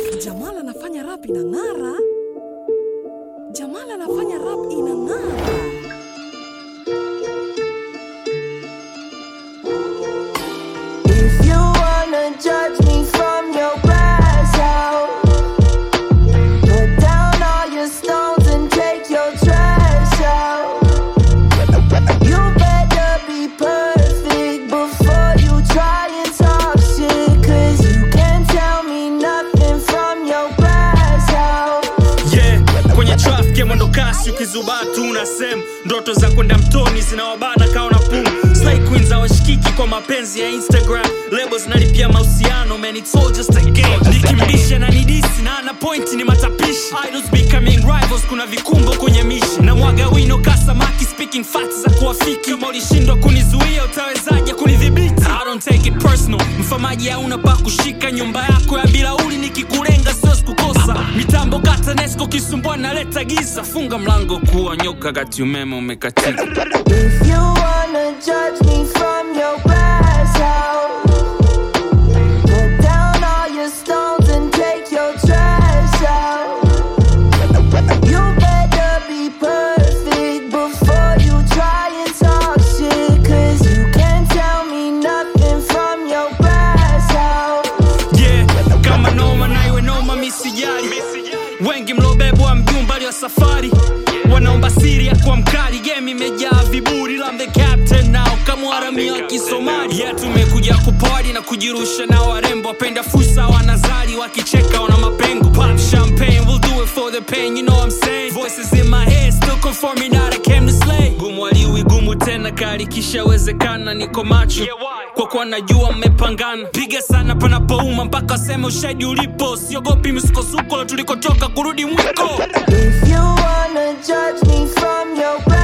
Jamal anafanya rap inang'ara. Jamal anafanya rap inang'ara. If you wanna judge me from your glass house, put down all your stones and take your trash out. You better be perfect before you try and talk shit, cause you can't tell me nothing from your glass house. yeah kwenye traffic ya mwendo kasi ukizubaa tu unasema ndoto za kwenda mtoni zinawabana kawa na pumu Slay queens hawashikiki kwa mapenzi ya instagram lebo zinalipia mahusiano man it's all just a game nikimbisha na nidisi na ana point ni matapishi idols becoming rivals kuna vikumbo kwenye mishi na mwaga wino kasamaki speaking facts za kuwafiki kama ulishindwa kunizuia utawezaje kunidhibiti i don't take it personal mfamaji hauna pa kushika nyumba yako ya bilauli nikikulenga sio sikukosa mitambo kata nesco kisumbua naleta giza funga mlango kuwa nyoka kati umeme umekatika If you wanna judge me from your glass house, put down all your stones and take your trash out. You better be perfect before you try and talk shit, cause you can't tell me nothing from your glass house. yeah kama noma na iwe noma misijali wengi mlobebwa mjumbali wa safari wanaomba siri ya kuwa mkali game imejaa viburi lam the captain nao kamwaramia wa kisomali yeah tumekuja kupari na kujirusha na warembo wapenda fursa wanazali wakicheka wana mapengo pop champagne we'll do it for the pain you know what I'm saying voices in my head still conforming that I came to slay gumu aliwi gumu tena kali kishawezekana niko macho kwa kuwa najua mmepangana piga sana panapouma mpaka waseme ushahidi ulipo siogopi misukosuko tulikotoka kurudi mwiko If you wanna judge me from your glass